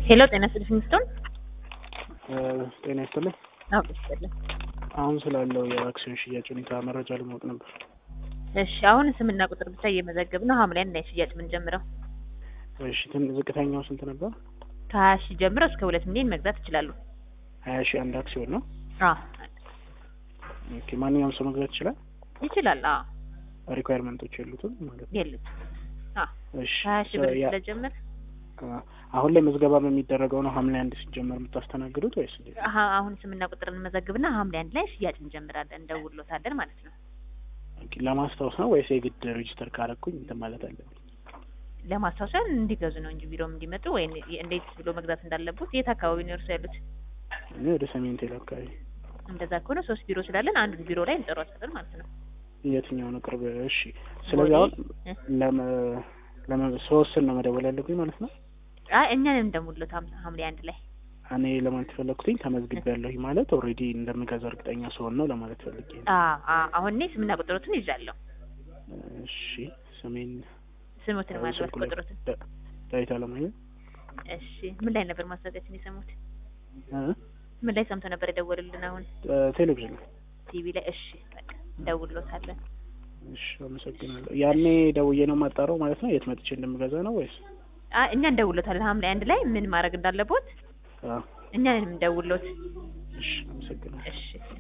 ሄሎ ጤና ይስጥልኝ ስቶን ጤና ይስጥልኝ። አዎ ይስጥልኝ። አሁን ስላለው የአክሲዮን ሽያጭ ሁኔታ መረጃ ለማወቅ ነበር። እሺ አሁን ስምና ቁጥር ብቻ እየመዘገብ ነው። ሐምሌ አንድ ላይ ሽያጭ የምንጀምረው እሺ ትን- ዝቅተኛው ስንት ነበር? ከሀያ ሺህ ጀምሮ እስከ ሁለት ሚሊዮን መግዛት ይችላሉ። ሀያ ሺህ አንድ አክሲዮን ነው። አዎ ኦኬ ማንኛውም ሰው መግዛት ይችላል። ይችላል። አዎ ሪኳየርመንቶች የሉትም ማለት ነው። የሉት። አዎ እሺ ከሀያ ሺህ ብር ያ- ስለጀመር አ- አሁን ላይ ምዝገባ በሚደረገው ነው ሐምሌ አንድ ሲጀመር የምታስተናግዱት ወይስ እንዴት? አሀ- አሁን ስምና ቁጥር እንመዘግብና ሐምሌ አንድ ላይ ሽያጭ እንጀምራለን። እንደውሎታለን ማለት ነው። ኦኬ ለማስታወስ ነው ወይስ የግድ ሬጅስተር ካረኩኝ እንትን ማለት አለብኝ? ለማስታወሻ እንዲገዙ ነው እንጂ ቢሮም እንዲመጡ ወይ እንዴት ብሎ መግዛት እንዳለቡት የት አካባቢ ነው እርሱ ያሉት? እኔ ወደ ሰሜን ቴል አካባቢ። እንደዛ ከሆነ ሶስት ቢሮ ስላለን አንዱን ቢሮ ላይ እንጠሯቸዋለን ማለት ነው። የትኛው ነው ቅርብ? እሺ ስለዚህ አሁን እ? ለመ ለመ ስወስን ነው መደወል ያለብኝ ማለት ነው። አይ እኛን እንደሙሉት ሐም- ሐምሌ አንድ ላይ እኔ ለማለት ፈለኩትኝ ተመዝግቤያለሁኝ ማለት ኦልሬዲ እንደምገዛ እርግጠኛ ስሆን ነው ለማለት ፈልጌ ነው። አ አ አሁን እኔ ስምና ቁጥሮትን ይዣለሁ። እሺ ሰሜን ስሙትን ማለት ስልኩ ላይ ቁጥሮትን። ዳ- ዳዊት አለማየሁ እሺ ምን ላይ ነበር ማስታወቂያችን የሰሙት? እ? ምን ላይ ሰምተው ነበር የደወሉልን? አሁን እ፣ ቴሌቪዥን ላይ። ቲቪ ላይ። እሺ በቃ እንደውሎታለን። እሺ አመሰግናለሁ። ያኔ ደውዬ ነው የማጣራው ማለት ነው የት መጥቼ እንደምገዛ ነው ወይስ? አ እኛ እንደውሎታለን። ሐምሌ አንድ ላይ ምን ማድረግ እንዳለቦት አ፣ እኛ እንደውሎት። እሺ አመሰግናለሁ። እሺ